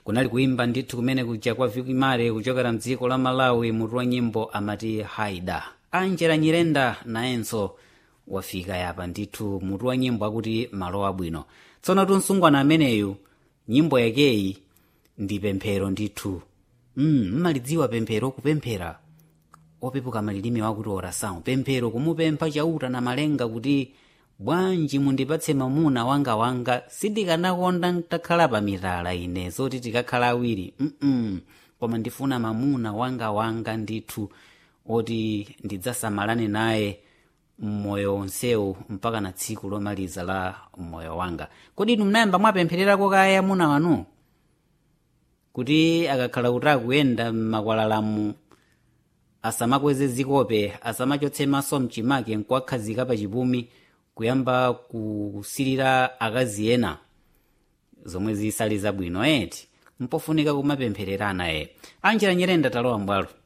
kunali kuimba ndithu kumene kuja kwa vikimare kuchokera mdziko la malawi mutu wa nyimbo amati haida angela nyirenda nayenso wafika yapa ndithu mutu wa nyimbo akuti malo abwino tsono tunsungwana ameneyu nyimbo yakeyi ndi pemphero ndithu mm, mmalidziwa pemphero kupemphera opepuka malilime wakuti orasawu pemphero kumupempha chauta na malenga kuti bwanji mundipatse mamuna wanga wanga sindikanakonda ntakhala pa mitala ine zoti tikakhala awiri mm koma ndifuna mamuna wanga wanga ndithu oti ndidzasamalane naye mmoyo onsewu mpaka na tsiku lomaliza la moyo wanga kodi inu mnayamba mwapemphererako kaya amuna wanu kuti akakhala kuti akuyenda m'makwalalamu asamakweze zikope asamachotse maso mchimake nkuwakhazika pa chipumi kuyamba kusilira akazi ena zomwe zisali zabwino eti mpofunika kumapemphererana e anjira nyerenda talowa mbwalo